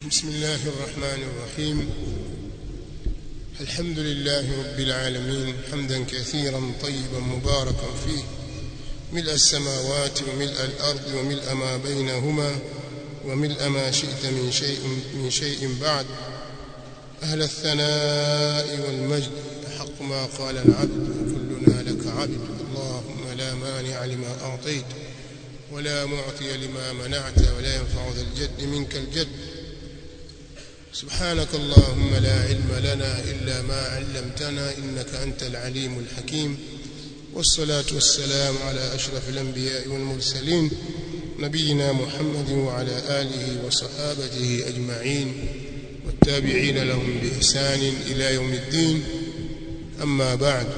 بسم الله الرحمن الرحيم الحمد لله رب العالمين حمدا كثيرا طيبا مباركا فيه ملء السماوات وملء الأرض وملء ما بينهما وملء ما شئت من شيء من شيء بعد أهل الثناء والمجد حق ما قال العبد كلنا لك عبد اللهم لا مانع لما أعطيت ولا معطي لما منعت ولا ينفع ذا الجد منك الجد سبحانك اللهم لا علم لنا إلا ما علمتنا إنك أنت العليم الحكيم والصلاة والسلام على أشرف الأنبياء والمرسلين نبينا محمد وعلى آله وصحابته أجمعين والتابعين لهم بإحسان إلى يوم الدين أما بعد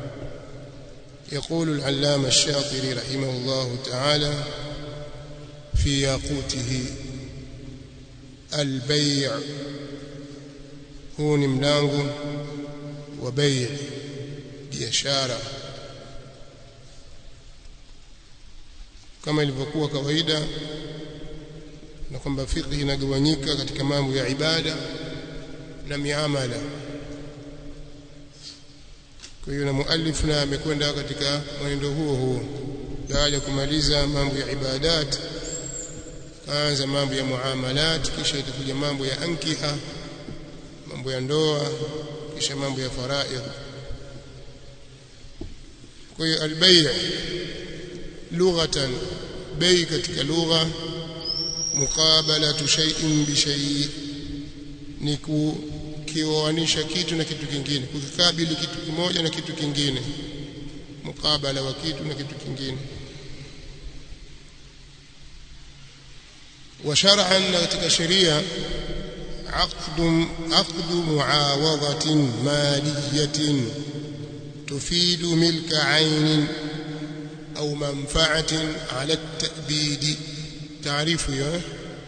يقول العلامة الشاطري رحمه الله تعالى في ياقوته البيع huu ni mlango wa bei biashara kama ilivyokuwa kawaida na kwamba fiqh inagawanyika katika mambo ya ibada na miamala kwa hiyo na muallif na amekwenda katika mwenendo huo huo baada ya kumaliza mambo ya ibadat kaanza mambo ya muamalat kisha itakuja mambo ya ankiha mambo ya ndoa kisha mambo ya faraidh kwa hiyo albay' lughatan bei katika lugha muqabalatu shay'in bi shay' ni kukioanisha kitu na kitu kingine kukikabili kitu kimoja na kitu kingine mukabala wa kitu na kitu kingine وشرعا katika sheria عقد عقد معاوضة مالية تفيد ملك عين أو منفعة على التأبيد تعريف يا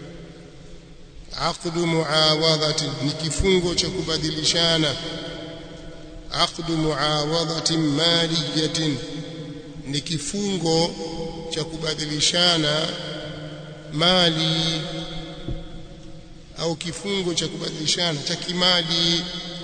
عقد معاوضة نكفungo cha kubadilishana عقد معاوضة مالية ni kifungo cha kubadilishana mali au kifungo cha kubadilishana cha kimali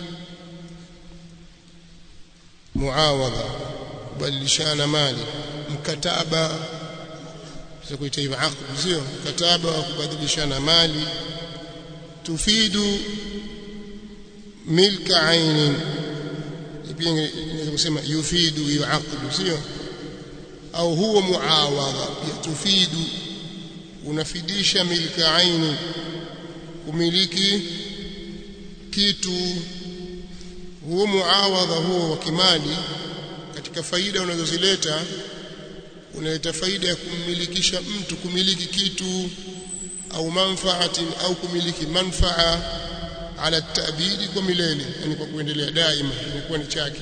muawadha kubadilishana mali mkataba tutakuita hivyo aqd sio mkataba wa kubadilishana mali tufidu milka ainin pia inaweza kusema yufidu hiyo aqd sio au huwa muawadha pia tufidu unafidisha milka aini kumiliki kitu huo muawadha huo wa kimali katika faida unazozileta unaleta faida ya kummilikisha mtu kumiliki kitu au manfaatin au kumiliki manfaa ala tabidi kwa milele yani kwa kuendelea daima inakuwa ni chake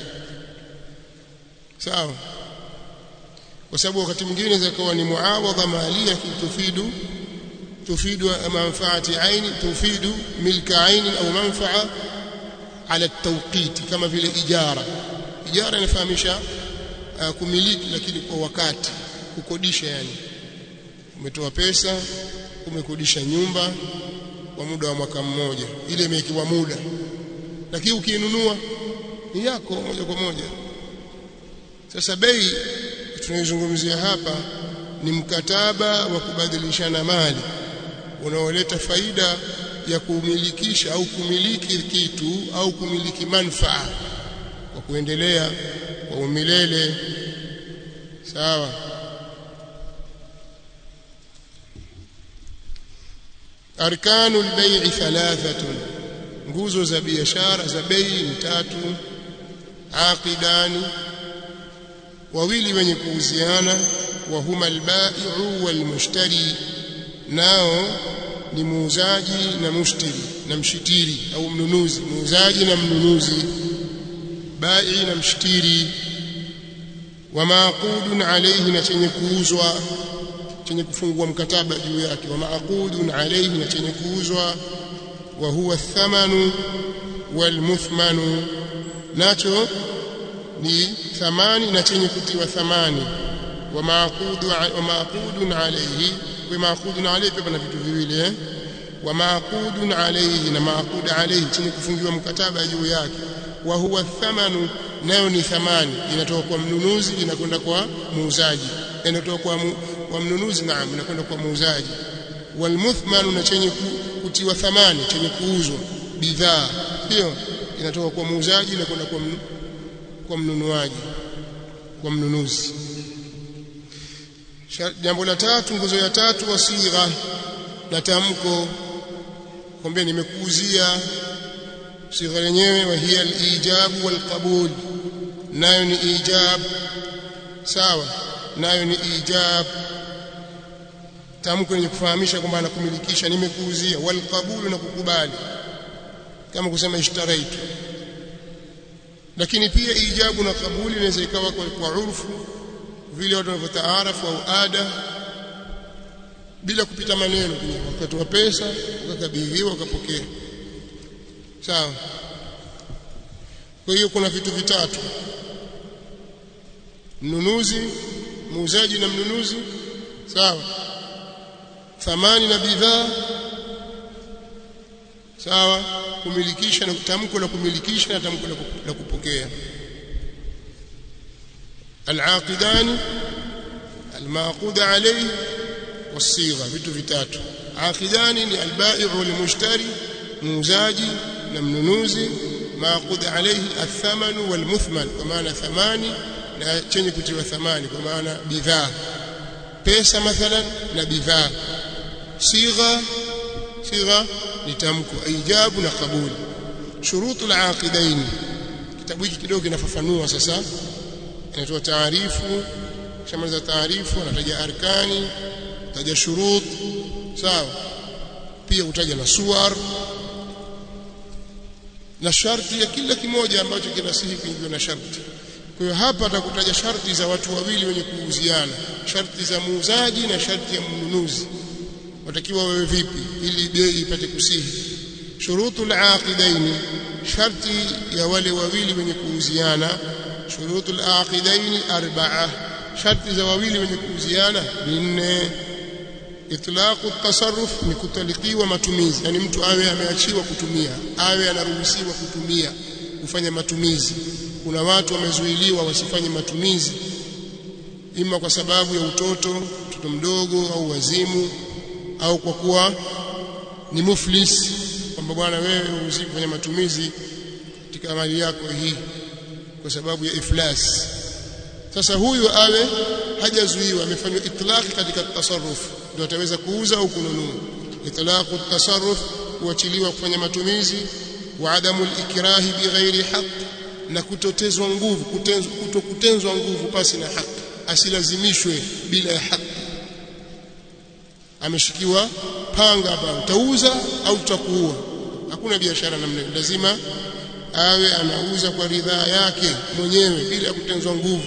sawa kwa sababu wakati mwingine zakawa ni muawadha malia tufidu تفيد منفعة عين تفيد ملك عين أو منفعة على التوقيت كما في الإجارة إجارة نفهمشها kumiliki lakini kwa wakati kukodisha yani umetoa pesa umekodisha nyumba kwa muda wa mwaka mmoja ile imekiwa muda lakini ukiinunua ni yako moja kwa moja sasa bei tunayozungumzia hapa ni mkataba wa kubadilishana mali unaoleta faida ya kumilikisha au kumiliki kitu au kumiliki manfaa kwa kuendelea kwa umilele sawa arkanu albay'i thalathatun nguzo za biashara za bei ni tatu aqidani wawili wenye kuuziana wa huma albai'u walmushtari nao ni muuzaji na mushtiri na mshitiri au mnunuzi muuzaji na mnunuzi bai na mshtiri wa maqudun alayhi na chenye kuuzwa chenye kufungua mkataba juu yake wa maqudun alayhi na chenye kuuzwa wa huwa thamanu wal muthmanu nacho ni thamani na chenye kutiwa thamani wa maqudu wa maqudun alayhi kwa maqudu na alayhi pia pana vitu viwili eh wa maaqudun alayhi na maaqud alayhi chenye kufungiwa mkataba juu yake wa huwa thamanu nayo ni thamani inatoka kwa mnunuzi inakwenda kwa muuzaji inatoka kwa, mu, kwa mnunuzi naam inakwenda kwa muuzaji walmuthmanu na chenye kutiwa thamani chenye kuuzwa bidhaa hiyo inatoka kwa muuzaji na kwenda kwa, mnu, kwa mnunuaji kwa mnunuzi jambo la tatu nguzo ya tatu wasigha na tamko kwambia nimekuuzia sigha lenyewe wa hiya al-ijab wal qabul nayo ni ijab sawa nayo ni ijab tamko lenye kufahamisha kwamba anakumilikisha nimekuuzia wal qabul na kukubali kama kusema ishtaraitu lakini pia ijabu na kabuli inaweza ikawa kwa, kwa urfu vile watu wanavyotaarafu au ada bila kupita maneno wakati wa pesa ukakabidhiwa ukapokea sawa kwa hiyo kuna vitu vitatu mnunuzi muuzaji na mnunuzi sawa thamani na bidhaa sawa kumilikisha na tamko la kumilikisha na tamko la kupokea العاقدان المعقود عليه والصيغه vitu vitatu عاقدان ni البائع والمشتري muuzaji na mnunuzi معقود عليه الثمن والمثمن kwa maana thamani na chenye kutiwa thamani kwa maana bidhaa pesa mathalan na bidhaa sigha sigha ni tamko ijabu na kabuli shurutu al-aqidain kitabu hiki kidogo kinafafanua sasa inatoa taarifu shamaliza taarifu anataja arkani taja shurut sawa pia utaja na suwar na sharti ya kila kimoja ambacho kinasihi kuingiwa na sharti kwa hiyo hapa atakutaja sharti za watu wawili wenye kuuziana sharti za muuzaji na sharti ya mnunuzi watakiwa wawe vipi ili bei ipate kusihi shurutul aqidaini sharti ya wale wawili wenye kuuziana shurutul aqidaini arba'a sharti za wawili wenye kuuziana ni nne itlaqu tasarruf ni kutalikiwa matumizi yani mtu awe ameachiwa kutumia awe anaruhusiwa kutumia kufanya matumizi kuna watu wamezuiliwa wasifanye matumizi ima kwa sababu ya utoto mtoto mdogo au wazimu au kwa kuwa ni muflis kwamba bwana wewe huruhusiwi kufanya matumizi katika mali yako hii kwa sababu ya iflas sasa huyu awe hajazuiwa amefanywa itlaqi katika tasarruf ndio ataweza kuuza au kununua itlaqu tasarruf kuachiliwa kufanya matumizi wa adamu ikrahi bighairi haqq na kutotezwa nguvu kutokutenzwa nguvu pasi na haki asilazimishwe bila ya haki ameshikiwa panga hapa utauza au tutakuua hakuna biashara namna hiyo lazima awe anauza kwa ridhaa yake mwenyewe bila kutenzwa nguvu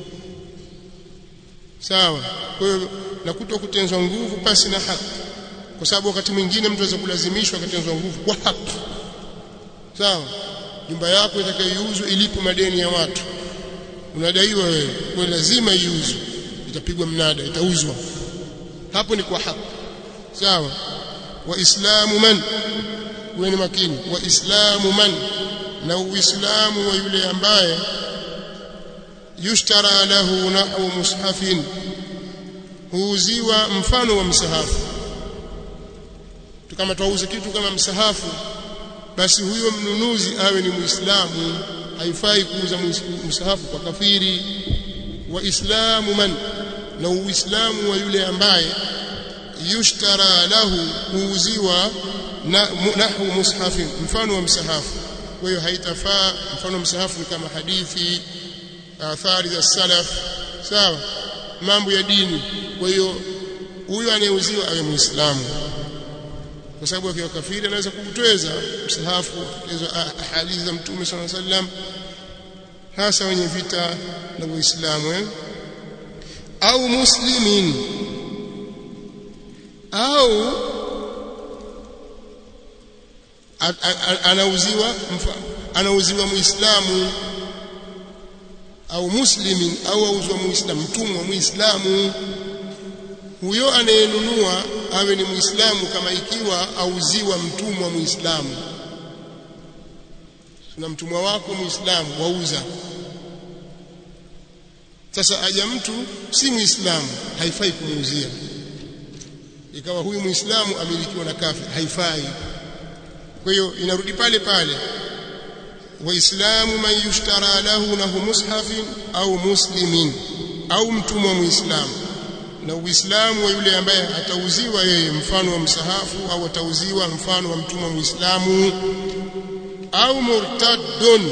sawa kwa hiyo na kutokutenzwa nguvu pasi na haki kwa sababu wakati mwingine mtu anaweza kulazimishwa akatenzwa nguvu kwa haki sawa nyumba yako itakayouzwa ilipo madeni ya watu unadaiwa wewe kwa lazima iuzwe itapigwa mnada itauzwa hapo ni kwa haki sawa waislamu man uwe ni makini waislamu man na uislamu wa yule ambaye yushtara lahu nahwu mushafin huuziwa mfano wa msahafu kama twauza kitu kama msahafu basi huyo mnunuzi awe ni muislamu haifai kuuza msahafu kwa kafiri waislamu man na uislamu wa yule ambaye yushtara lahu huuziwa na nahwu mushafi mfano wa msahafu kwa hiyo haitafaa mfano wa msahafu ni kama hadithi athari za salaf sawa mambo ya dini kwa hiyo huyo anayeuziwa awe muislamu kwa sababu akiwa kafiri anaweza kukutweza msahafu hizo hadithi za mtume sallallahu alaihi wasallam hasa wenye vita na Uislamu eh? au muslimin au anauziwa anauziwa muislamu au muslimin au auzwa muislamu mtumwa muislamu huyo anayenunua awe ni muislamu kama ikiwa auziwa mtumwa muislamu tuna mtumwa wako muislamu wauza sasa aja mtu si muislamu haifai kumuuzia ikawa huyu muislamu amilikiwa na kafir haifai kwa hiyo inarudi pale pale waislamu man yushtara lahu lahu mushafin au muslimin au mtumwa muislamu na uislamu wa yule ambaye atauziwa yeye mfano wa msahafu au atauziwa mfano wa mtumwa muislamu au murtaddun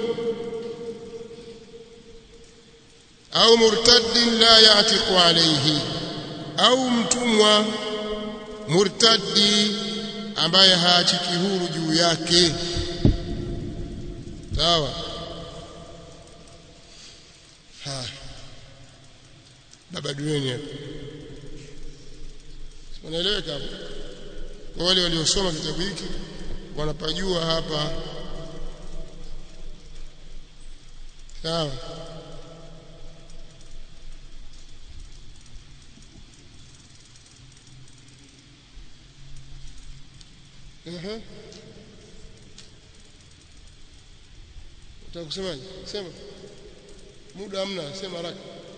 au murtaddin la yatiqu alayhi au mtumwa murtaddi ambaye haachiki huru juu yake sawa ha baba dueni hapo wanaeleweka hapo kwa wale waliosoma kitabu hiki wanapajua hapa sawa Ehe. Unataka kusemaje? Sema. Muda hamna, sema haraka.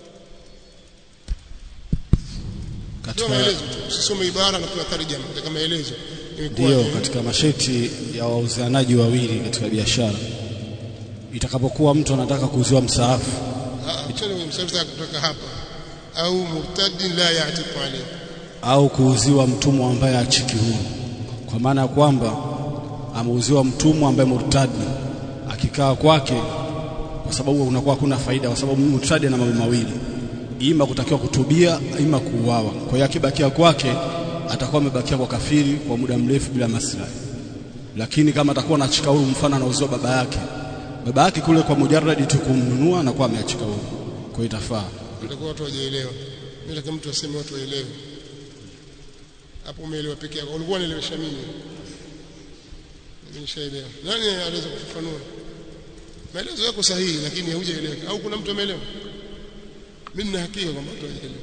Soma katika maelezo tu. Usisome ibara na kuna tarjama, nataka maelezo. Imekuwa ndio katika masharti ya wauzianaji wawili katika biashara itakapokuwa mtu anataka kuuziwa msaafu achana kwenye msafiri kutoka hapa au murtadin la ya'tiqu alayhi. au kuuziwa mtumwa ambaye achiki huru kwa maana ya kwamba ameuziwa mtumwa ambaye murtadi akikaa kwake kwa sababu unakuwa hakuna faida kwa sababu murtadi ana mambo mawili ima kutakiwa kutubia ima kuuawa kwa hiyo akibakia kwake atakuwa amebakia kwa kafiri kwa muda mrefu bila maslahi lakini kama atakuwa anachika huru mfano anauziwa baba yake baba yake kule kwa mujarradi tu kumnunua anakuwa ameachika huru kwa hiyo itafaa Itakuwa watu wajaelewa. Mimi nataka mtu aseme watu waelewe. Hapo umeelewa peke yako. Ulikuwa unaelewesha mimi. Mimi nishaelewa. Nani anaweza kufafanua? Maelezo yako sahihi lakini haujaeleweka. Au kuna mtu ameelewa? Mimi nina hakika kwamba watu wajaelewa.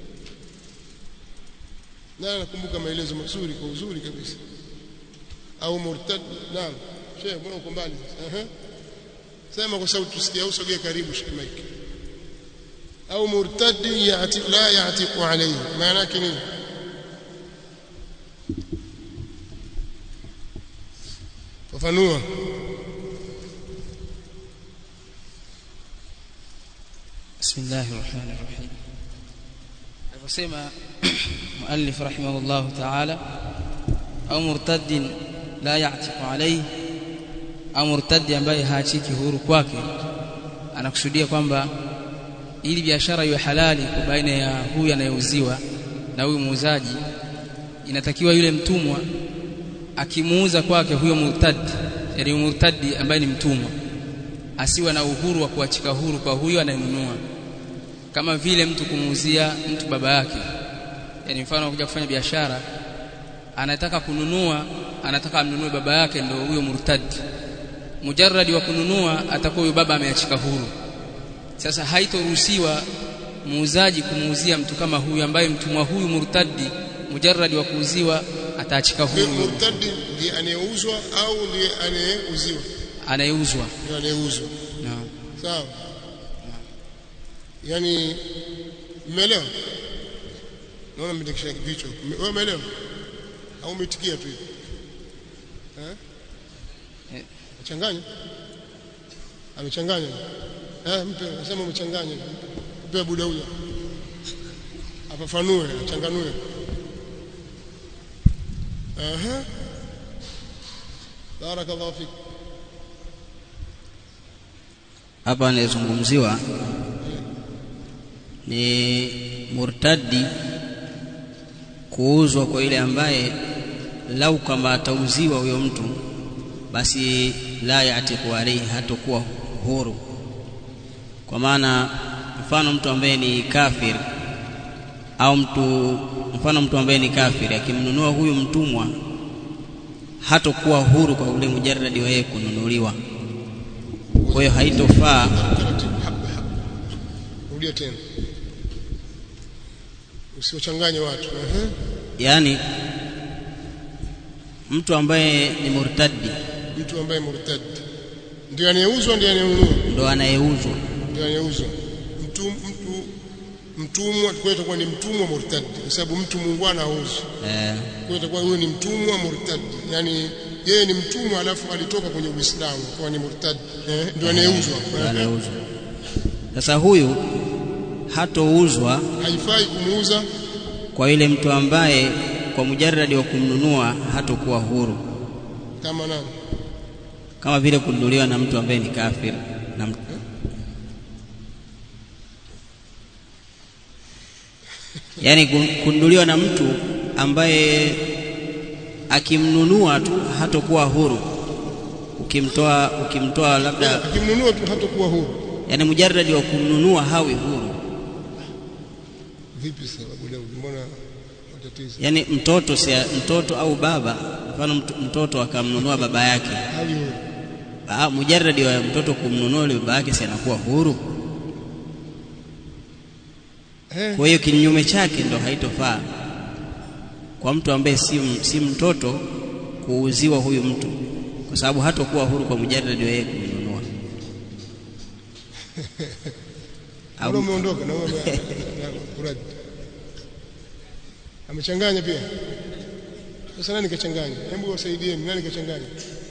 Na nakumbuka maelezo mazuri kwa uzuri kabisa. Au murtad, naam. Sheikh, mbona uko mbali sasa? Ehe. Sema kwa sauti tusikie au sogea karibu shika mic. au murtadi yati la yatiqu alayhi maana yake nini fafanua بسم الله الرحمن الرحيم alivyosema muallif rahimahullah ta'ala au murtaddin la ya'tiqu alayhi au murtaddi ambaye haachiki huru kwake anakusudia kwamba ili biashara iwe halali kwa baina ya huyu anayeuziwa na huyu muuzaji inatakiwa yule mtumwa akimuuza kwake huyo murtadi yani murtadi ambaye ni mtumwa asiwe na uhuru wa kuachika huru kwa huyo anayenunua kama vile mtu kumuuzia mtu baba yake yani mfano kuja kufanya biashara anataka kununua anataka amnunue baba yake ndio huyo murtadi mujarradi wa kununua atakuwa huyo baba ameachika huru sasa haitoruhusiwa muuzaji kumuuzia mtu kama huyu ambaye mtumwa huyu murtadi mujarradi wa kuuziwa ataachika Huyo huru murtadi ndiye anayeuzwa au ndiye anayeuziwa anayeuzwa ndiye anayeuzwa naam sawa yani mmeelewa naona mmetekesha vichwa wewe umeelewa au umetikia tu hivi eh Eh. changanya amechanganya eh mpe nasema umechanganya mpe buda huyo afafanue achanganue aha barakallahu fik hapa anayezungumziwa ni murtadi kuuzwa kwa yule ambaye lau kama atauziwa huyo mtu basi la yatiku alaihi hatakuwa huru kwa maana mfano mtu ambaye ni kafir au mtu mfano mtu ambaye ni kafiri akimnunua huyu mtumwa hatakuwa huru kwa ule mujarradi wa yeye kununuliwa kwa hiyo haitofaa taratibu haba haba rudia tena usiwachanganye watu ehe yani mtu ambaye ni murtadi mtu ambaye murtad ndio anayeuzwa ndio anayenunua ndo anayeuzwa ndio anayeuzwa mtu mtu mtumwa kwa hiyo itakuwa ni mtumwa murtad kwa sababu mtu muungwana hauzwi eh, kwa hiyo itakuwa huyo ni mtumwa murtad yani yeye ni mtumwa alafu alitoka kwenye Uislamu kwa ni murtad eh, ndio anayeuzwa ndo anayeuzwa sasa huyu hatouzwa haifai kumuuza kwa yule mtu ambaye kwa mujarradi wa kumnunua hatokuwa huru kama nani kama vile kununuliwa na mtu ambaye ni kafir na mtu yaani kun- kununuliwa na mtu ambaye akimnunua tu hatokuwa huru ukimtoa ukimtoa labda akimnunua tu hatakuwa huru yani mujarradi wa kumnunua hawi huru vipi sababu leo mbona matatizo yani mtoto si mtoto au baba mfano mtu- mtoto akamnunua baba yake hali huru Ah, mujarradi wa mtoto kumnunua yule baba yake si anakuwa huru eh kwa hiyo kinyume chake ndo haitofaa kwa mtu ambaye si, si mtoto kuuziwa huyu mtu kwa sababu hatakuwa huru kwa mujarradi wa yeye kumnunua Mbona umeondoka na wewe kuradi amechanganya pia sasa nani kachanganya hebu wasaidieni nani kachanganya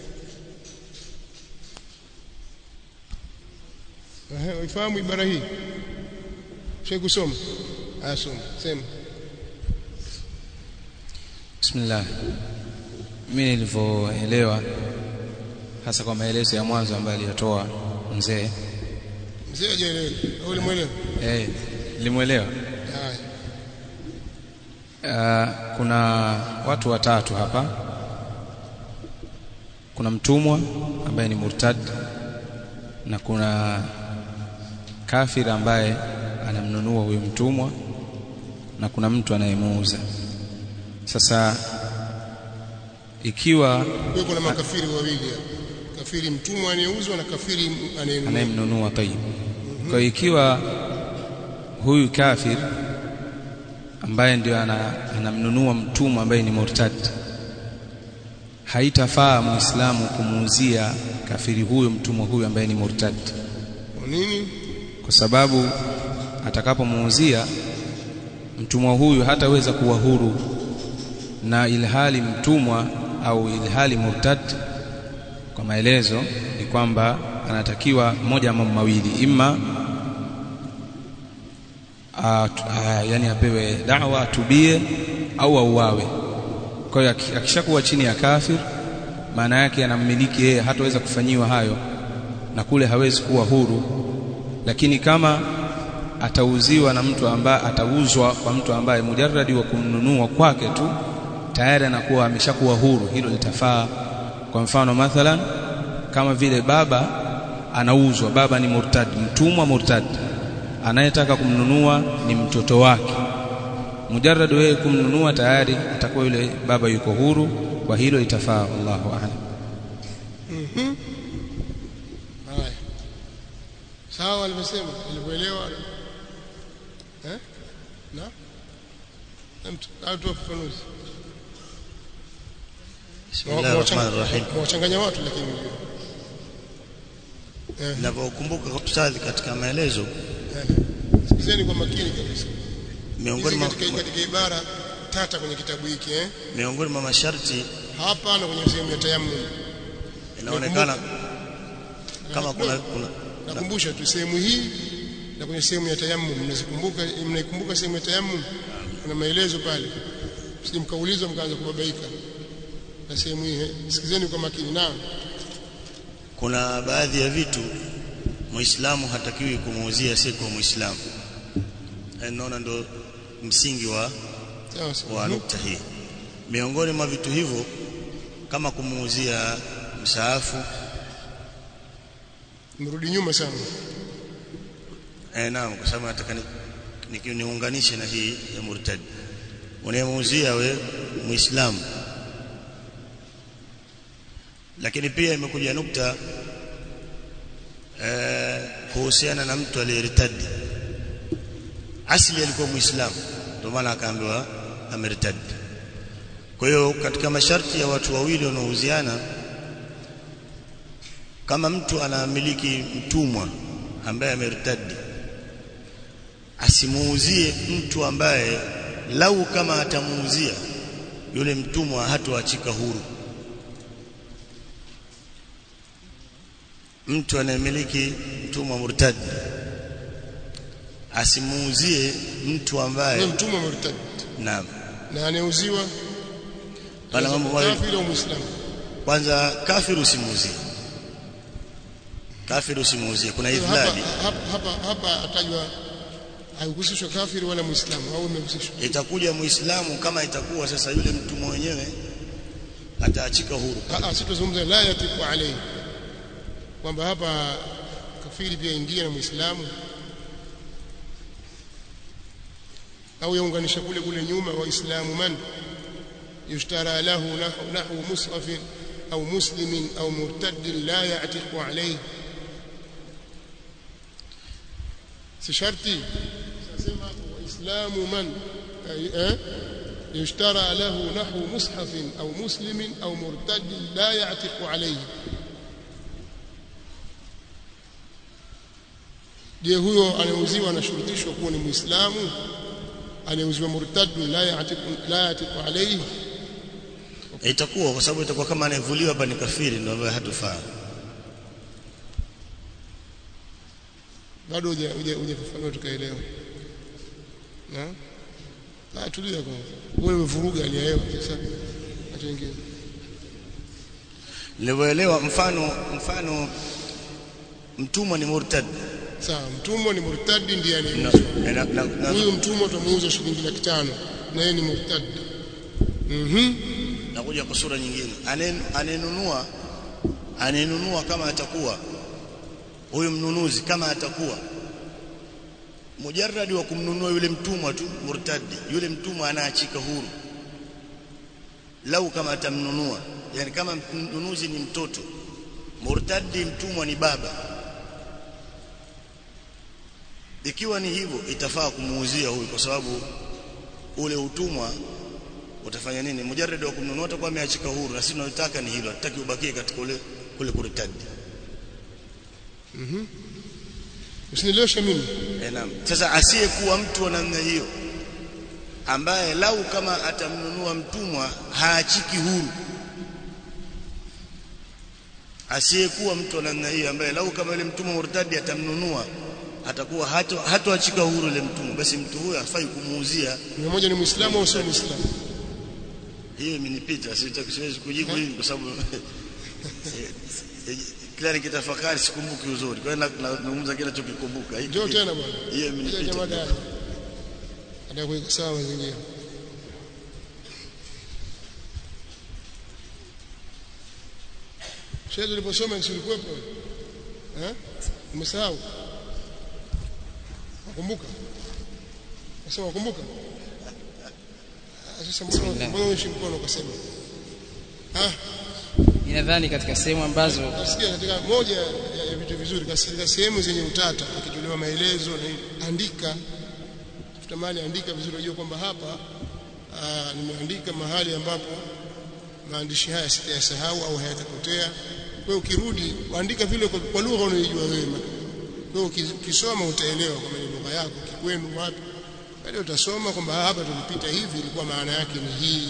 Ehe, waifahamu ibara hii Sheikh kusoma aya soma sema Bismillah. Mimi nilivyoelewa hasa kwa maelezo ya mwanzo ambayo aliyatoa mzee mzee hajaelewa au ulimwelewa eh, nilimwelewa. haya Uh, kuna watu watatu hapa. Kuna mtumwa ambaye ni murtad na kuna kafir ambaye anamnunua huyo mtumwa na kuna mtu anayemuuza. Sasa ikiwa kwa kuna makafiri wawili hapa kafiri mtumwa anayeuzwa na kafiri anayenunua anayemnunua tayib. Kwa hiyo ikiwa huyu kafir ambaye ndio ana, anamnunua mtumwa ambaye ni murtad, haitafaa muislamu kumuuzia kafiri huyo mtumwa huyo ambaye ni murtad, Kwa nini kwa sababu atakapomuuzia mtumwa huyu hataweza kuwa huru, na ilhali mtumwa au ilhali murtad kwa maelezo ni kwamba anatakiwa moja ya mambo mawili imma a, a, yani apewe dawa atubie au auawe kwa hiyo aki- akishakuwa chini ya kafir maana yake anammiliki yeye hataweza kufanyiwa hayo na kule hawezi kuwa huru lakini kama atauziwa na mtu ambaye atauzwa kwa mtu ambaye mujarradi wa kumnunua kwake tu tayari anakuwa ameshakuwa huru hilo litafaa kwa mfano mathalan kama vile baba anauzwa baba ni murtad mtumwa murtad anayetaka kumnunua ni mtoto wake mujarrad wewe kumnunua tayari atakuwa yule baba yuko huru kwa hilo itafaa wallahu a'lam haya sawa alivyosema alivyoelewa eh na mtu atoa ufafanuzi Bismillahirrahmanirrahim. mwachanganya watu lakini eh Ninavyokumbuka ustadhi katika maelezo eh. sikizeni kwa makini kabisa miongoni Hizi mwa katika, katika ibara tata kwenye kitabu hiki eh miongoni mwa masharti hapa na kwenye sehemu ya tayammum inaonekana kama kuna, kuna nakumbusha tu sehemu hii na kwenye sehemu ya tayammum mnazikumbuka mnaikumbuka sehemu ya tayammum kuna maelezo pale sije mkaulizwa mkaanza kubabaika na sehemu hii eh. sikizeni kwa makini naam kuna baadhi ya vitu Muislamu hatakiwi kumuuzia si kwa Muislamu. Eh, Naona ndo msingi wa sawa sawa wa nukta hii. Miongoni mwa vitu hivyo kama kumuuzia msaafu mrudi nyuma sana eh, naam, kwa sababu nataka ni- ni- niunganishe na hii ya murtad. Unayemuuzia we Muislamu, lakini pia imekuja nukta eh, kuhusiana na mtu aliyertadi. Asili alikuwa Muislamu, ndio maana akaambiwa amertadi. kwa hiyo katika masharti ya watu wawili wanaouziana kama mtu anamiliki mtumwa ambaye amertadi asimuuzie mtu ambaye lau kama atamuuzia yule mtumwa hatoachika huru mtu anayemiliki mtumwa murtad asimuuzie mtu Ni ambaye mtumwa murtad naam na anauziwa Pana mambo mawili. kafiri au muislamu kwanza kafir usimuuzie kafir usimuuzie kuna hapa idhlali hapa hapa, hapa atajwa haikuhusishwa kafiri wala muislamu au imehusishwa itakuja muislamu kama itakuwa sasa yule mtumwa wenyewe ataachika huru Ah, ah, sitozungumza la yatiku alayhi kwamba hapa kafiri pia ingia na muislamu au yaunganisha kule kule nyuma waislamu man yushtara lahu nahu, nahu mus'afin au muslimin au murtaddin la ya'tiqu alayhi si sharti sema waislamu man eh, يشترى له نحو مصحف أو مسلم أو مرتد لا يعتق عليه je huyo anayeuziwa anashurutishwa kuwa ni muislamu anayeuziwa murtadu la yatiku la yatiku alayhi itakuwa kwa sababu itakuwa kama anayevuliwa hapa ni kafiri ndio ambaye hatufaa bado huja huja hujafafanua tukaelewa na ah tulia kwanza wewe umevuruga hali ya hewa sasa acha wengine nilivyoelewa mfano mfano mtumwa ni murtad sawa mtumwa ni murtadi ndiye na, anayeuzwa na, na, na, huyu mtumwa tumuuza shilingi laki tano na yeye ni murtad mhm nakuja kwa sura nyingine Anayen- anayenunua anayenunua kama atakuwa huyu mnunuzi kama atakuwa mujarradi wa kumnunua yule mtumwa tu murtadi yule mtumwa anaachika huru lau kama atamnunua yani kama mnunuzi ni mtoto murtadi mtumwa ni baba ikiwa ni hivyo itafaa kumuuzia huyu kwa sababu ule utumwa utafanya nini mujarrad wa kumnunua atakuwa ameachika huru na sisi tunataka ni hilo hatutaki ubakie katika ule kule kurtadi usinileweshe mimi Eh, naam. Sasa asiyekuwa mtu wa namna hiyo ambaye lau kama atamnunua mtumwa haachiki huru, asiyekuwa mtu wa namna hiyo ambaye lau kama yule mtumwa murtadi atamnunua atakuwa hato hatoachika huru yule mtumwa, basi mtu huyo hafai kumuuzia. ni mmoja ni muislamu au sio muislamu Hiyo imenipita, sitaki siwezi kujibu hivi kwa sababu eh, eh, kila nikitafakari sikumbuki uzuri. Kwa hiyo na- na- nazungumza kile nachokikumbuka. Hii- njoo tena bwana Hiyo imenipita. jamaa dai hata kuweka sawa mazingira shehe tuliposoma si ulikuwepo eh umesahau nakumbuka nasema nakumbuka Ah, sasa mbona mbona uishi mkono ukasema ah ninadhani katika sehemu ambazo nasikia katika moja ya ya vitu vizuri katika sehemu zenye utata ikitolewa maelezo na hivi, andika tafuta mahali andika vizuri unajua kwamba hapa aa, nimeandika mahali ambapo maandishi haya sitayasahau au hayatapotea kwa hiyo ukirudi andika vile kwa, kwa lugha unayojua wewe kwa hiyo uki- ukisoma utaelewa kwamba ni lugha yako kikwenu wapi baadaye utasoma kwamba hapa tulipita hivi ilikuwa maana yake ni hii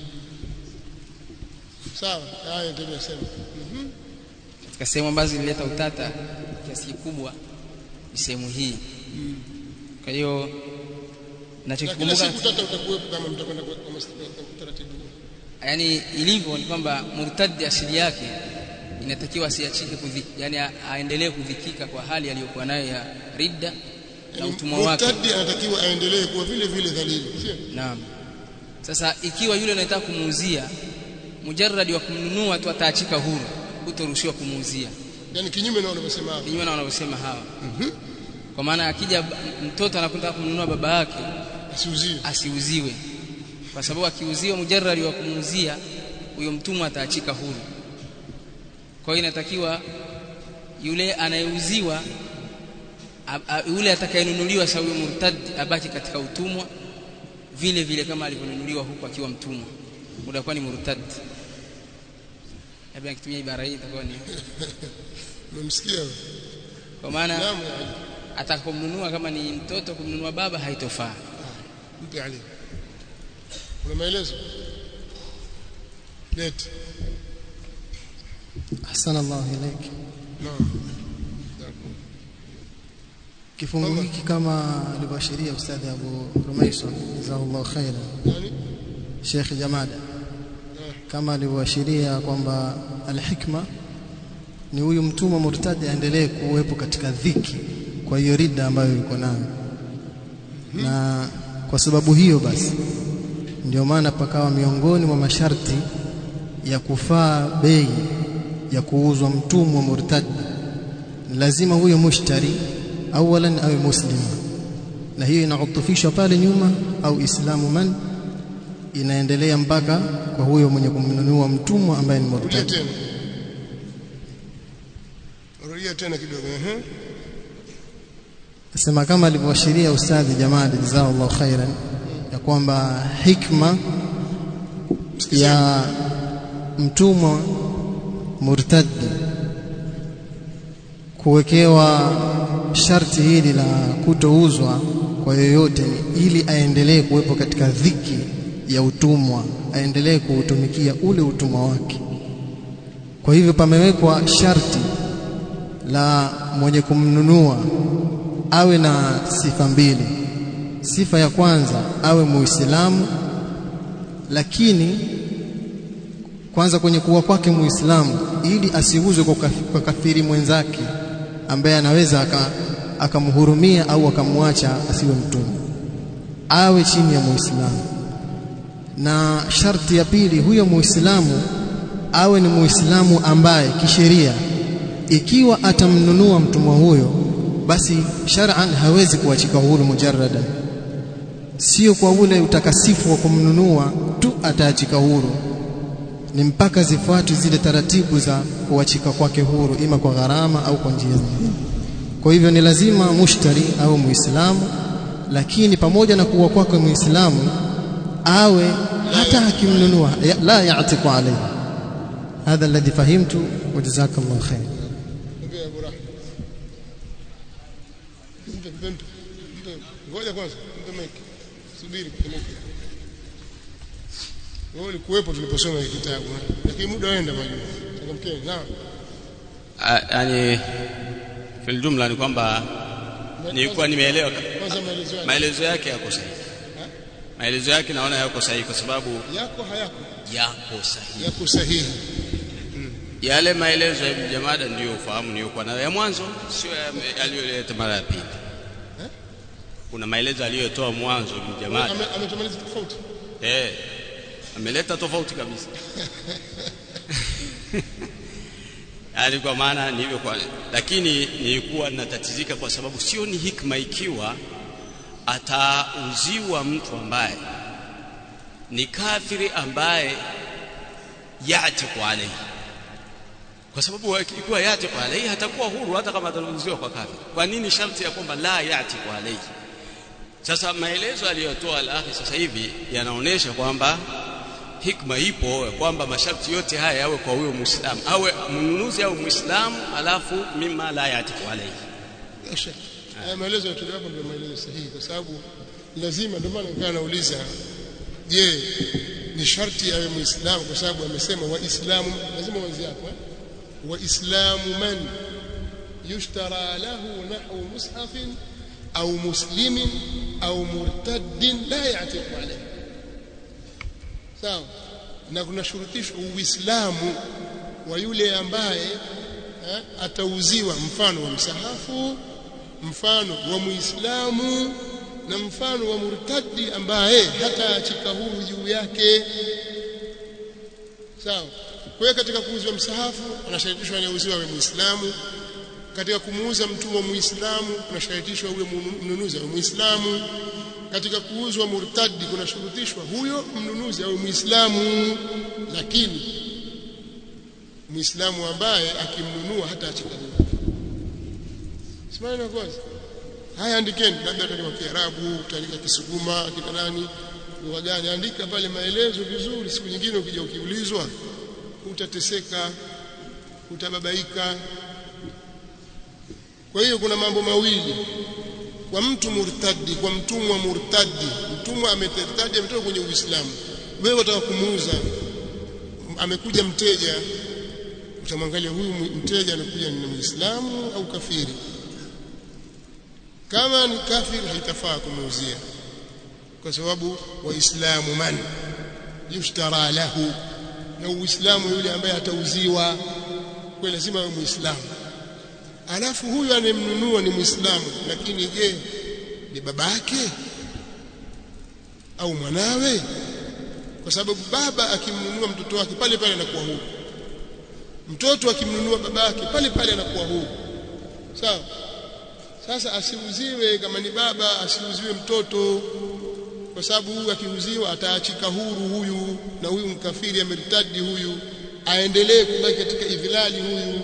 sawa haya ndio sema mhm katika sehemu ambazo zilileta utata kiasi kikubwa ni sehemu hii kwa hiyo na kila nachokikumbuka siku tata utakuwepo kama mtakwenda kwa kwa mas- kwa utaratibu huu. yani ilivyo ni kwamba murtadi asili yake inatakiwa asiachike kudhiki yani a- aendelee kudhikika kwa hali aliyokuwa nayo ya ridda na Yaani, utumwa wake murtadi anatakiwa aendelee kuwa vile vile dhalili sio Naam. Sasa ikiwa yule anayetaka kumuuzia mujarradi wa kumnunua tu ataachika huru, hutoruhusiwa kumuuzia. yani kinyume na wanavyosema hapo Kinyume na wanavyosema hawa. Kwa maana akija ba- mtoto anakutaka kumnunua baba yake asiuziwe asiuziwe. Kwa sababu akiuziwa mujarradi wa kumuuzia huyo mtumwa ataachika huru. Kwa hiyo inatakiwa yule anayeuziwa a- a- yule atakayenunuliwa sawa huyo murtad abaki katika utumwa vile vile kama alivyonunuliwa huku akiwa mtumwa utakuwa ni murtad labda nikitumia ibara hii itakuwa ni umemsikia wewe? kwa maana naam ya Ali atakapomnunua kama ni mtoto kumnunua baba haitofaa mpe Ali kuna maelezo leti ahsana Allah ilaik naam kifungu hiki kama alivyoashiria ustadhi Abu Rumaisa jazakallahu khairan nani Sheikh Jamada kama alivyoashiria kwamba alhikma ni huyu mtumwa murtadi aendelee kuwepo katika dhiki kwa hiyo ridda ambayo yuko nayo na kwa sababu hiyo basi ndio maana pakawa miongoni mwa masharti ya kufaa bei ya kuuzwa mtumwa murtadi ni lazima huyo mushtari awalan awe muslima na hiyo inautufishwa pale nyuma au islamu man inaendelea mpaka kwa huyo mwenye kumnunua mtumwa ambaye ni rudia murtadi tena rudia tena kidogo ehe Sema kama alivyoashiria ustadhi Jamali jazakallahu khairan ya kwamba hikma ya mtumwa murtadi kuwekewa sharti hili la kutouzwa kwa yoyote ni ili aendelee kuwepo katika dhiki ya utumwa aendelee kuutumikia ule utumwa wake kwa hivyo pamewekwa sharti la mwenye kumnunua awe na sifa mbili sifa ya kwanza awe muislamu lakini kwanza kwenye kuwa kwake muislamu ili asiuzwe kwa kafi- kwa kafiri mwenzake ambaye anaweza aka- akamhurumia au akamwacha asiwe mtumwa awe chini ya muislamu na sharti ya pili huyo muislamu awe ni muislamu ambaye kisheria ikiwa atamnunua mtumwa huyo basi shar'an hawezi kuachika huru mujarradan sio kwa ule utakasifu wa kumnunua tu ataachika huru ni mpaka zifuatwe zile taratibu za kuachika kwake huru ima kwa gharama au kwa njia nyingine kwa hivyo ni lazima mushtari au muislamu lakini pamoja na kuwa kwake muislamu awe hata akimnunua ya- la ya'tiqu alayhi hadha alladhi fahimtu wa jazakallahu khair Ongea Abu Rahma. Mpe mpe mpe. Mpe. Ngoja kwanza, mpe mic. Subiri mpe mic. Wewe ulikuwepo tuliposoma hiki kitabu, eh? lakini muda waenda majua. Changamkeni. Naam. Ah, yani fil jumla ni kwamba nilikuwa nimeelewa ka- Kwanza maelezo yake. maelezo yake yako sahihi maelezo yake naona yako sahihi kwa sababu Yako hayako? yako sahihi Yako sahihi. yale maelezo ya Ibn Jamada ndiyo ufahamu niliyokuwa nayo ya mwanzo sio ya- aliyoleta mara ya pili kuna maelezo aliyotoa mwanzo Ibn Jamada Ame- Ametumaliza tofauti. eh ameleta tofauti kabisa yani kwa maana ni hivyo kwa lakini nilikuwa natatizika kwa sababu sio ni hikma ikiwa atauziwa mtu ambaye ni kafiri ambaye yatiku alayhi kwa sababu ikiwa yatiku alayhi hatakuwa huru hata kama atauziwa kwa kafiri kwa nini sharti ya kwamba la yatiku alayhi sasa maelezo aliyotoa al-akhi sasa hivi yanaonesha kwamba hikma ipo ya kwamba masharti yote haya yawe kwa huyo muislamu awe mnunuzi au muislamu alafu mima la yatiku alayhi Bila shaka. Haya maelezo yatolewa hapo ndio maelezo sahihi kwa sababu lazima ndio maana nikawa nauliza je ni sharti awe muislamu kwa sababu amesema waislamu lazima uanze hapo eh? waislamu man yushtara lahu nahwu mushafin au muslimin au murtaddin la ya'tiqu alayhi sawa na kuna shurutisho uislamu wa yule ambaye eh, atauziwa mfano wa msahafu mfano wa muislamu na mfano wa murtadi ambaye hataachika huru juu yake sawa kwa hiyo katika kuuzwa msahafu anasharitishwa anayeuziwa awe muislamu katika kumuuza mtumwa muislamu kunasharitishwa huyo mnunuzi awe muislamu katika kuuzwa murtadi kunashurutishwa huyo mnunuzi awe muislamu lakini muislamu ambaye akimnunua hata achika huru simama kwanza haya andikeni labda katika Kiarabu katika Kisukuma kita nani lugha gani andika pale maelezo vizuri siku nyingine ukija ukiulizwa utateseka utababaika kwa hiyo kuna mambo mawili kwa mtu murtadi kwa mtumwa murtadi mtumwa ametertadi ametoka kwenye uislamu wewe unataka kumuuza amekuja mteja utamwangalia huyu mteja amekuja ni muislamu au kafiri kama ni kafiri haitafaa kumuuzia kwa sababu waislamu man yushtara lahu na uislamu yule ambaye atauziwa kwa lazima awe muislamu alafu huyu anemnunua ni muislamu lakini je ni babake au mwanawe kwa sababu baba akimnunua mtoto wake pale pale anakuwa huru mtoto akimnunua babake pale pale anakuwa huru sawa sasa asiuziwe kama ni baba asiuziwe mtoto kwa sababu huyu akiuziwa ataachika huru huyu na huyu mkafiri ameritadi huyu aendelee kubaki katika idhilali huyu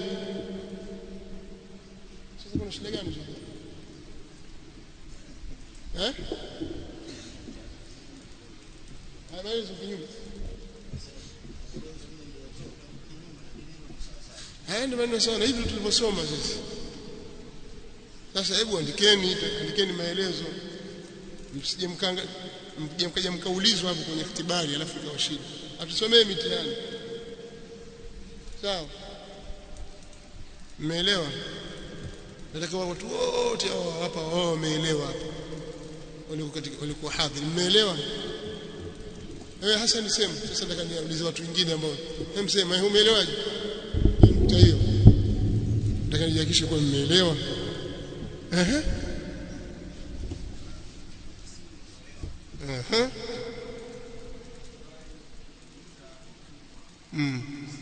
sasa kuna shida gani eh habari za kinyume haya ndio maneno sana hivi tulivyosoma sisi sasa hebu andikeni andikeni maelezo msije mkanga mje mkaja mkaulizwa hapo kwenye kitibari alafu ikawa shida atusomee mitihani sawa mmeelewa nataka watu wote hao hapa wao wameelewa hapa walikuwa katika walikuwa hadhiri mmeelewa wewe hasa niseme sasa nataka niulize watu wengine ambao hem sema umeelewaje nukta hiyo nataka nijihakikishe kwa mmeelewa ehe ehe mm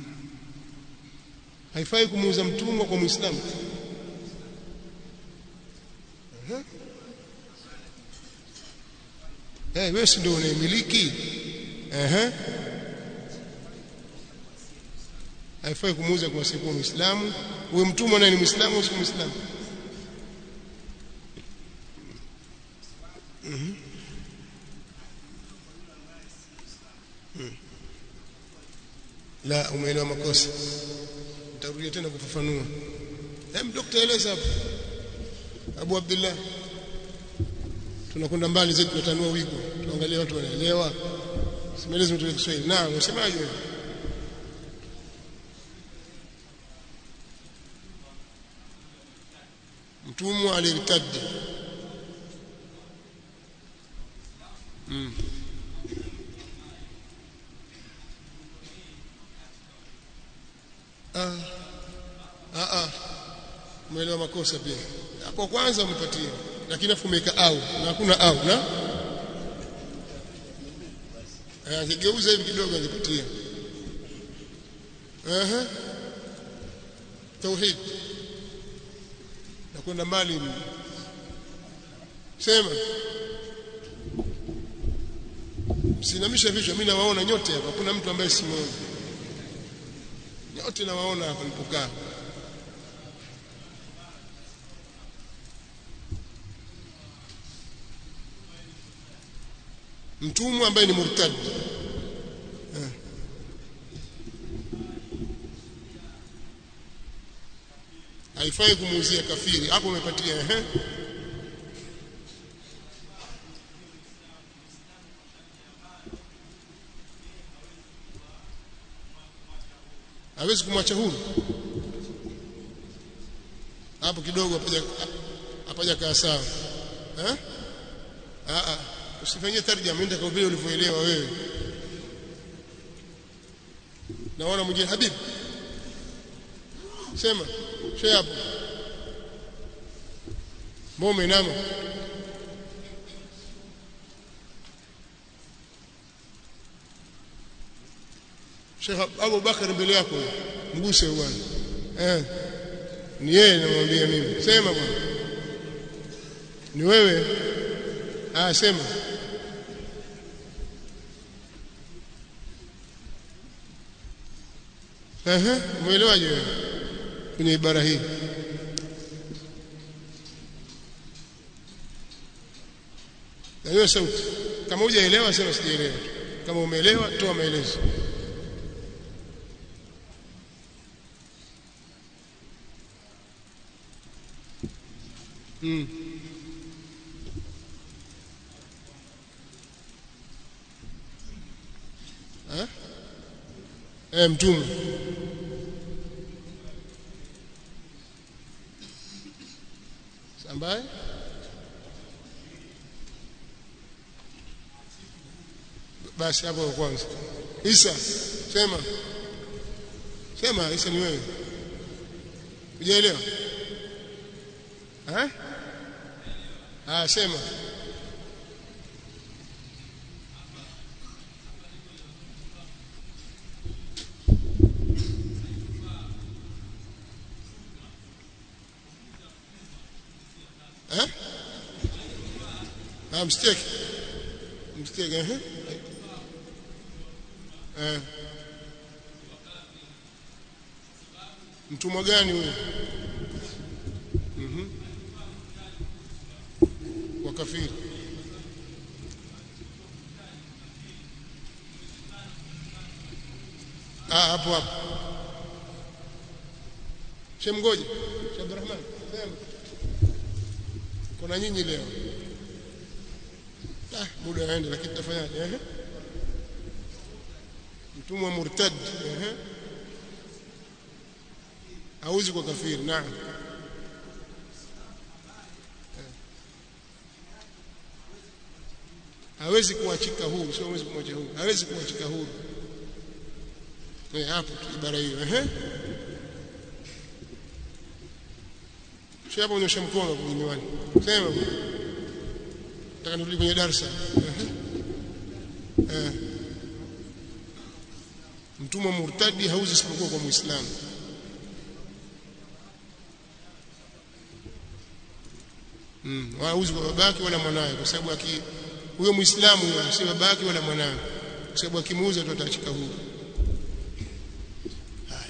haifai kumuuza mtumwa kwa muislamu ehe eh wewe si ndio unaimiliki ehe haifai kumuuza kwa sababu muislamu huyo mtumwa naye ni muislamu au si muislamu Mhm. Mm. la umeelewa makosa nitarudia tena kufafanua hem dokta eleza hapo Abu Abdullah tunakwenda mbali zaidi tunatanua wigo tuangalie watu wanaelewa simelezi mtu wa Kiswahili naam unasemaje wewe mtumwa alirtadi mm. ah ah ah umeelewa makosa pia hapo kwanza umepatia lakini afu umeweka au na hakuna au na akigeuza hivi kidogo angepatia ehe tauhid nakwenda mbali sema msinamisha vichwa mimi nawaona nyote hapa kuna mtu ambaye simuoni nyote nawaona hapa nilipokaa mtumwa ambaye ni murtad eh. haifai kumuuzia kafiri hapo umepatia ehe hawezi kumwacha huru hapo kidogo hapaja hapaja kaa sawa eh a a usifanyie tarjama nenda kwa vile ulivyoelewa wewe naona mwingine habibi sema shee hapo mbona umeinama Sheikh Abu Bakar mbele yako mguse bwana eh ni yeye namwambia mimi sema bwana ni wewe ah sema ehe umeelewaje wewe kwenye ibara hii na hiyo sauti kama hujaelewa sema sijaelewa kama umeelewa toa maelezo mm. eh eh mtume ambaye basi hapo kwanza Isa sema sema Isa ni wewe hujaelewa eh ah sema eh ah mstake mstake eh eh mtumwa gani huyo mhm wakafiri ah hapo hapo shemgoje Abdurrahman sema kuna nyinyi leo ah muda waende lakini tutafanyaje eh mtumwa murtad eh hauzi kwa kafiri naam hawezi kuachika huru sio hawezi kumwacha huru hawezi kuachika huru eh hapo tu ibara hiyo eh sio hapo unyosha mkono kwenye miwani sema nataka nirudi kwenye darasa eh eh mtumwa murtadi hauzi isipokuwa kwa muislamu mm hauzi kwa babake wala mwanawe kwa sababu aki huyo muislamu si babake wala mwanawe kwa sababu akimuuza tu ataachika huru haya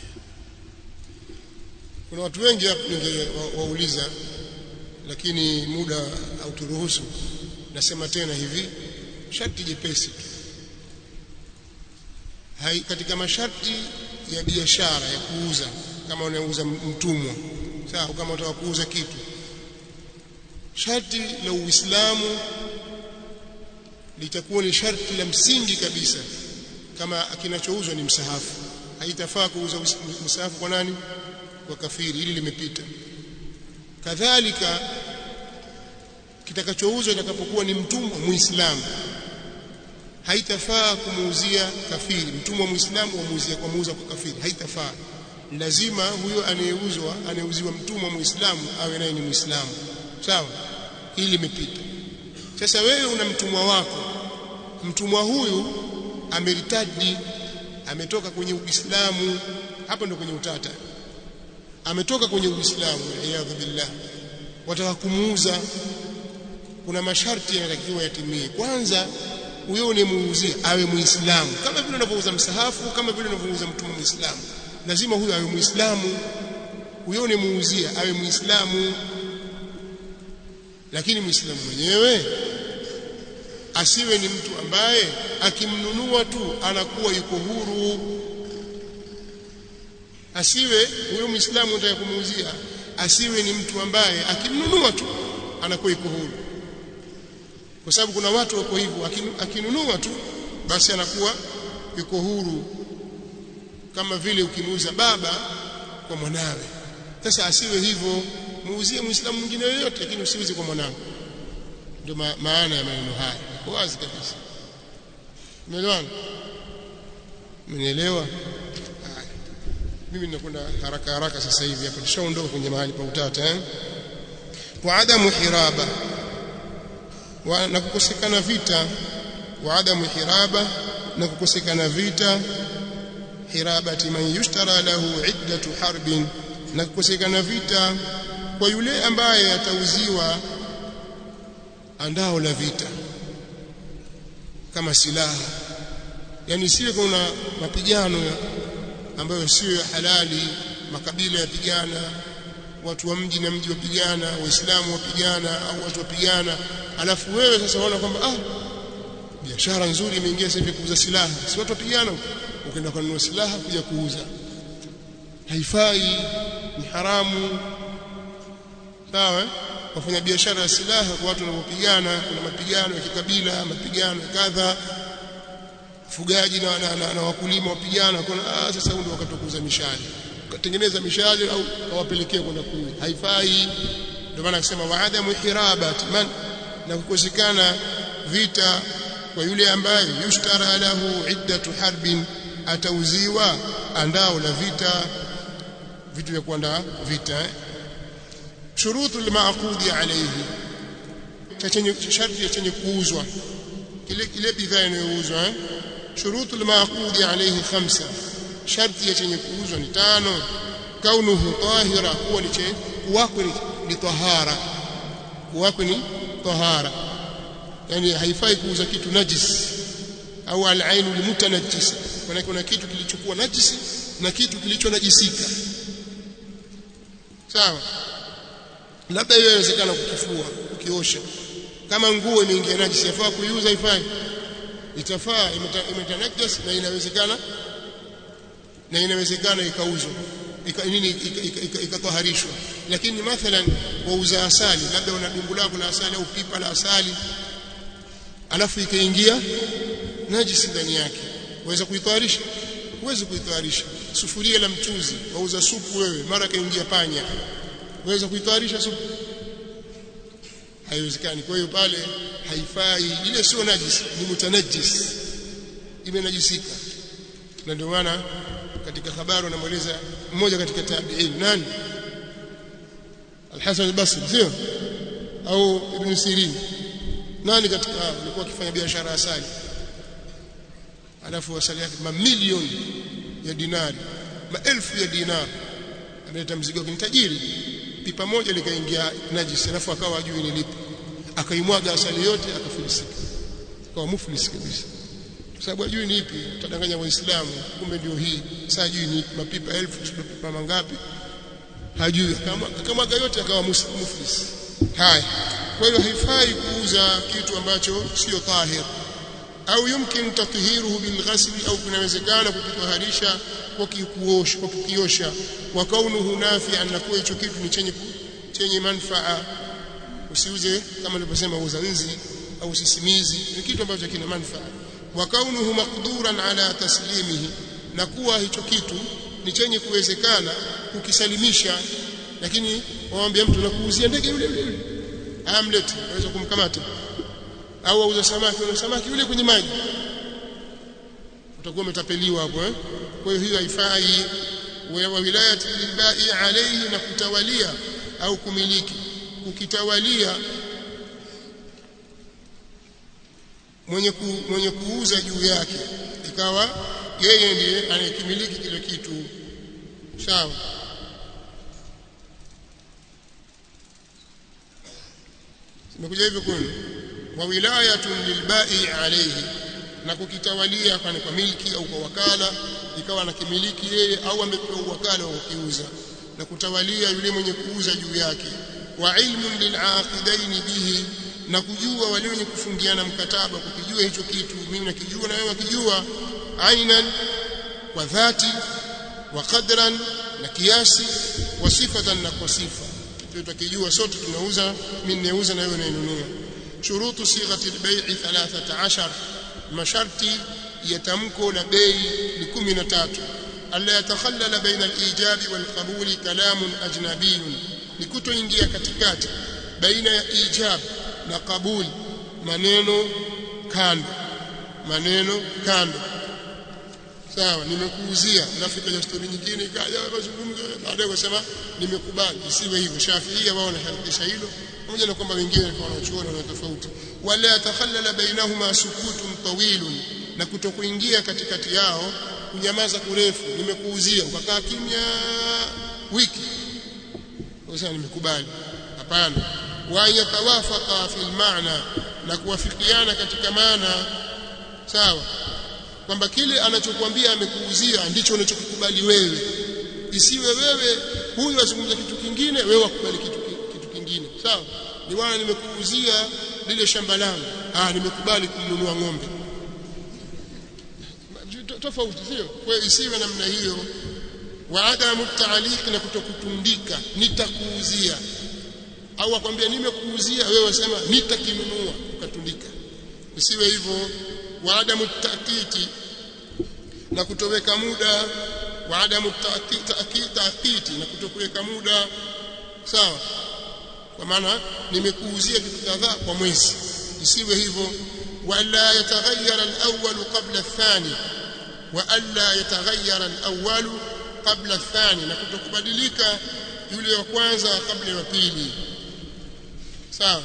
kuna watu wengi hapo ningewauliza lakini muda hauturuhusu nasema tena hivi sharti jepesi tu hai katika masharti ya biashara ya kuuza kama unauza mtumwa sawa kama unataka kuuza kitu sharti la Uislamu litakuwa ni sharti la msingi kabisa kama kinachouzwa ni msahafu haitafaa kuuza msahafu kwa nani kwa kafiri hili limepita kadhalika kitakachouzwa itakapokuwa ni mtumwa muislamu haitafaa kumuuzia kafiri mtumwa muislamu wamuuzia kwa muuza kwa kafiri haitafaa lazima huyo anayeuzwa anayeuziwa mtumwa muislamu awe naye ni muislamu sawa hili limepita sasa wewe una mtumwa wako mtumwa huyu ameritadi ametoka kwenye uislamu hapo ndo kwenye utata ametoka kwenye uislamu iyadhu billah wataka kumuuza kuna masharti yanatakiwa yatimie kwanza huyo unemuuzia awe muislamu kama vile unavyouza msahafu kama vile unavyouza mtumwa muislamu lazima huyo awe muislamu huyo unemuuzia awe muislamu lakini muislamu mwenyewe asiwe ni mtu ambaye akimnunua tu anakuwa yuko huru asiwe huyo muislamu unataka kumuuzia asiwe ni mtu ambaye akimnunua tu anakuwa yuko huru kwa sababu kuna watu wako hivyo akinunua tu basi anakuwa yuko huru kama vile ukimuuza baba kwa mwanawe sasa asiwe hivyo muuzie muislamu mwingine yoyote lakini usiuze kwa mwanao ndio ma maana ya maneno haya kwa wazi kabisa umeelewana umenielewa mimi ninakwenda haraka haraka sasa hivi hapa tushaondoka kwenye mahali pa utata eh wa adamu hiraba wa, na kukosekana vita wa adamu hiraba na kukosekana vita hirabati man yushtara lahu iddatu harbin na kukosekana vita kwa yule ambaye atauziwa andao la vita kama silaha yani siwe kuna mapigano ambayo sio ya halali makabila yapigana watu wa mji na mji wapigana waislamu wapigana au watu wapigana alafu wewe sasa unaona kwamba ah biashara nzuri imeingia sasa hivi kuuza silaha si watu wapigana ukaenda kununua silaha kuja kuuza haifai ni haramu sawa wafanya biashara ya silaha kwa watu wanapopigana kuna mapigano ya kikabila mapigano kadha fugaji na, na, na, na wakulima wapigana kuna ah, sasa ndio wakati kuuza mishale ukatengeneza mishale au awapelekee kwenda kuuza haifai ndio maana akisema waadamu hirabat man na kukosekana vita kwa yule ambaye yushtara lahu iddatu harbin atauziwa andao la vita vitu vya kuandaa vita eh? shurutu almaqudi alayhi chenye sharti chenye kuuzwa kile kile bidhaa inayouzwa eh? shurutu almaqudi alayhi khamsa sharti ya chenye kuuzwa ni tano kaunuhu tahira kuwa ni kuwako ni tahara kuwako ni tahara yani haifai kuuza kitu najis au al-ainu limutanajjis maana kuna kitu kilichokuwa najisi na kitu kilichonajisika sawa labda hiyo inawezekana kukifua ukiosha kama nguo imeingia najisi yafaa kuiuza ifai itafaa imetanajjas na inawezekana na inawezekana ikauzwa ika, nini ikatoharishwa lakini mathalan wauza asali labda una dumbu lako la asali au pipa la asali alafu ikaingia najisi ndani yake waweza kuitayarisha huwezi kuitayarisha sufuria la mchuzi wauza supu wewe mara kaingia panya waweza kuitayarisha supu haiwezekani kwa hiyo pale haifai ile sio najisi ni mutanajis imenajisika na ndio maana katika habari anamweleza mmoja katika tabi'in nani Al-Hasan al-Basri sio au Ibn Sirin nani katika hao alikuwa akifanya biashara asali alafu asali yake mamilioni ya dinari maelfu ya dinari ameleta mzigo wake tajiri pipa moja likaingia najisi alafu akawa ajui ni lipi akaimwaga asali yote akafilisika akawa muflis kabisa kwa sababu ajui ni ipi utadanganya waislamu kumbe ndio hii sasa ajui ni mapipa elfu mapipa mangapi hajui akamwaga yote akawa muflis haya kwa hiyo haifai kuuza kitu ambacho sio tahir au yumkin tathiruhu bilghasli au kunawezekana kukitoharisha kwa kuosha kwa kukiosha wa kaunuhu nafi'an na kuwa hicho kitu ni chenye chenye manfaa usiuze kama nilivyosema uzanzi au sisimizi ni kitu ambacho kina manfaa wa kaunuhu maqduran ala taslimihi na kuwa hicho kitu ni chenye kuwezekana kukisalimisha lakini waambia mtu nakuuzia ndege yule yule amlet aweza kumkamata au auza samaki au samaki yule kwenye maji utakuwa umetapeliwa hapo eh kwa hiyo hiyo haifai wa wilayati lilbai alayhi na kutawalia au kumiliki kukitawalia mwenye ku, mwenye kuuza juu yake ikawa yeye ndiye anayekimiliki kile kitu sawa imekuja hivyo kwenu wa wilayatun lilbai alayhi na kukitawalia kwani kwa milki au kwa wakala ikawa anakimiliki yeye au amepewa wakala wa kukiuza na kutawalia yule mwenye kuuza juu yake wa ilmun lilaqidaini bihi na kujua wale wenye kufungiana mkataba kukijua hicho kitu mimi nakijua na wewe wakijua ainan kwa dhati wa qadran na kiasi wa sifatan na kwa sifa tutakijua sote tunauza mimi ninauza na wewe unainunua shurutu sighati albay'i 13 masharti ya tamko la bei ni 13 alla yatakhallala baina alijabi walqabuli kalamun ajnabiyun ni kutoingia katikati baina ya ijab na kabuli maneno kando maneno kando sawa nimekuuzia alafu ikaja stori nyingine ikaja mazungumzo baadaye kusema nimekubali isiwe hivyo shafiia wao wanaharakisha hilo pamoja na kwamba wengine kwa wanachuoni wana tofauti wala yatakhallala bainahuma sukutun tawilun na kutokuingia katikati yao kunyamaza kurefu nimekuuzia ukakaa kimya wiki sasa nimekubali hapana wa yatawafaqa fil maana na kuwafikiana katika maana sawa kwamba kile anachokuambia amekuuzia ndicho unachokikubali wewe isiwe wewe huyu azungumza kitu kingine wewe wakubali kitu kitu kingine sawa ni wana nimekuuzia lile shamba langu ah nimekubali kumnunua ng'ombe tofauti sio kwa hiyo isiwe namna hiyo wa adamu taaliq na kutokutundika nitakuuzia au akwambia nimekuuzia wewe wasema nitakinunua ukatundika isiwe hivyo wa adamu taakiti na kutoweka muda wa adamu taakiti na kutokuweka muda sawa kwa maana nimekuuzia kitu kadhaa kwa mwezi isiwe hivyo wala yataghayyara al-awwal qabla ath-thani wa alla yataghayyara al-awwal qabla ath-thani na kutokubadilika yule wa kwanza kabla ya pili sawa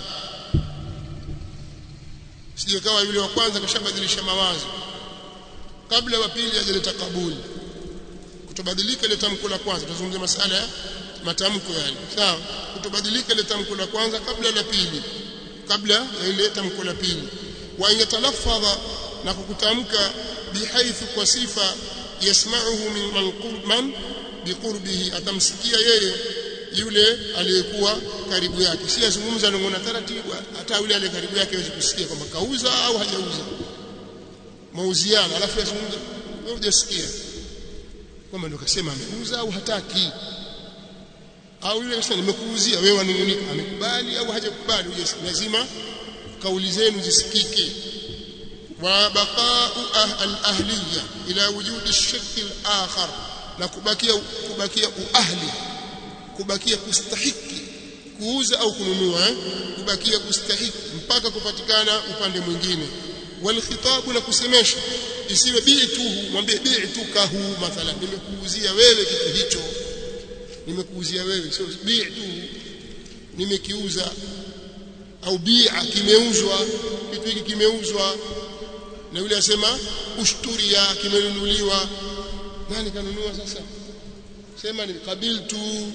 sije kawa yule wa kwanza kashabadilisha mawazo kabla wa pili ajaleta kabuli kutobadilika ile tamko la kwanza tuzungumzie masala ya matamko yale sawa kutobadilika ile tamko la kwanza kabla la pili kabla ya ile tamko la pili wa yatalafadha na kukutamka bihaithu kwa sifa yasma'uhu min man qurban biqurbihi atamsikia yeye yule aliyekuwa karibu yake si azungumza nongona taratibu hata yule aliye karibu yake hawezi kusikia kwamba kauza au hajauza mauziano alafu yazungumza wewe hujasikia kwamba ndio kasema ameuza au hataki au yule kasema nimekuuzia wewe wanungunika amekubali au hajakubali lazima kauli zenu zisikike wa baqa'u al-ahliya ila wujudi ash-shirk al-akhar na kubakia kubakia uahli kubakia kustahiki kuuza au kununua eh? kubakia kustahiki mpaka kupatikana upande mwingine wal khitabu na kusemesha isiwe bi'tuhu mwambie bi'tukahu mathalan nimekuuzia wewe kitu hicho nimekuuzia wewe sio bi'tuhu nimekiuza au bi'a kimeuzwa kitu hiki kimeuzwa na yule asema ushturia kimenunuliwa nani kanunua sasa sema ni qabiltu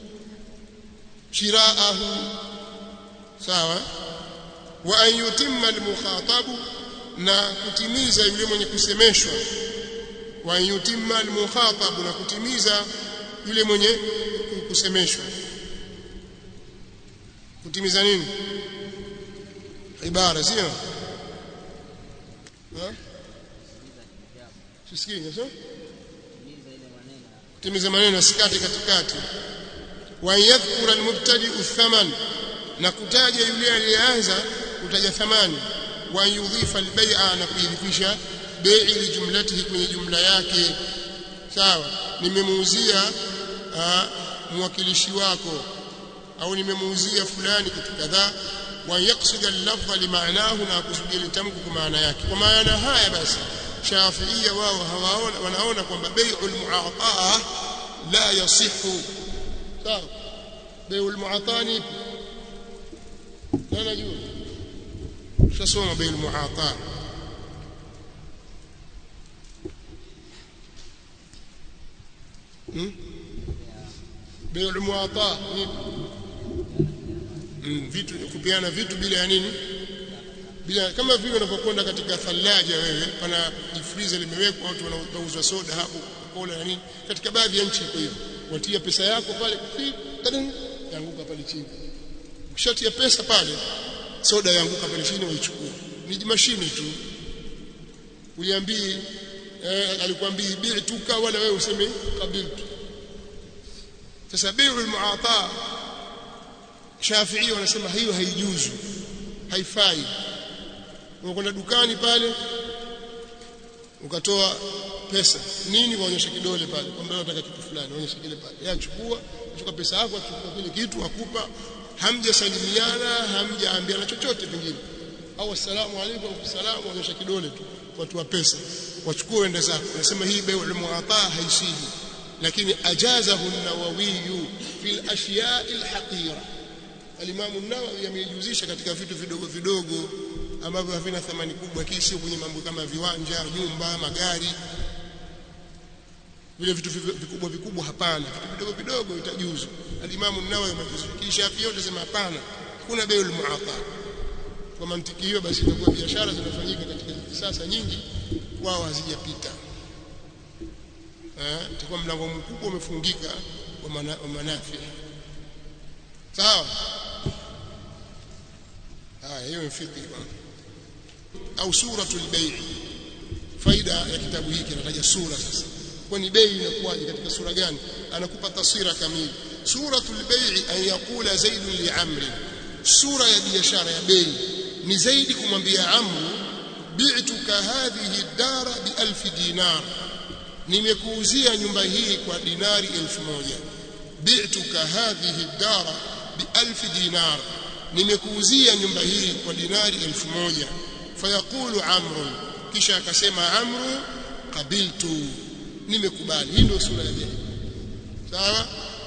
shiraahu sawa wa an yutimma almukhatabu na kutimiza yule mwenye kusemeshwa wa an yutimma almukhatabu na kutimiza yule mwenye kusemeshwa kutimiza nini ibara sio tusikie sio kutimiza maneno asikate katikati wa yadhkura almubtadi thaman na kutaja yule aliyeanza kutaja thamani wa yudhifa albay'a na kuidhifisha bei lijumlatihi kwenye jumla yake sawa nimemuuzia mwakilishi wako au nimemuuzia fulani kitu kadhaa wa yaqsid al-lafdha limaanahu na kusudia litamko kwa maana yake kwa maana haya basi shafiia wao hawaona wanaona kwamba bai'ul mu'ataa la yasihu sawa bai'ul mu'ataa ni nani jua tutasoma bai'ul mu'ataa hmm? bai'ul mu'ataa ni mm, vitu kupeana vitu bila ya nini bila kama vile unapokwenda katika thalaja wewe pana jifriza limewekwa watu wanauzwa soda hapo kola na nini katika baadhi ya nchi iko hivyo watia pesa yako pale yanguka pale chini ukishatia pesa pale soda yanguka pale chini waichukua ni mashine tu uliambii eh, alikwambii bi'tuka wala wewe useme qabiltu sasa bi'ul mu'ata Shafi'i wanasema hiyo haijuzu haifai unakwenda dukani pale ukatoa pesa nini waonyesha kidole pale kwamba unataka kitu fulani waonyesha kile pale yeye achukua achukua pesa yako achukua kile kitu akupa hamjasalimiana hamjaambiana chochote pengine au assalamu alaykum wa salamu waonyesha kidole tu watu wa pesa wachukue ende zako nasema hii bai'ul mu'ata haisihi lakini ajazahu an-nawawi fi al-ashya'i al-haqira Al-Imam an-Nawawi amejihusisha katika vitu vidogo vidogo ambavyo havina thamani kubwa kisha kwenye mambo kama viwanja, nyumba, magari. Vile vitu vikubwa vikubwa hapana, vitu vidogo vidogo itajuzu. Al-Imam an-Nawawi amejihusisha Shafi yote sema hapana. Kuna bai'ul mu'ata. Kwa mantiki hiyo basi itakuwa biashara zinafanyika katika sasa nyingi wao hazijapita. Eh, itakuwa mlango mkubwa umefungika wa manafi. Sawa? haya hiyo ni fikri bwana au suratul bay' faida ya kitabu hiki anataja sura sasa kwani bei inakuwaje katika sura gani anakupa taswira kamili suratul bay' an yaqula zaid li amri sura ya biashara ya bei ni zaidi kumwambia amru bi'tuka hadhihi dara bi alf dinar nimekuuzia nyumba hii kwa dinari elfu moja bi'tuka hadhihi dara bi alf dinar nimekuuzia nyumba hii kwa dinari elfu moja fayaqulu amru kisha akasema amru qabiltu nimekubali hii ndio sura ya bei sawa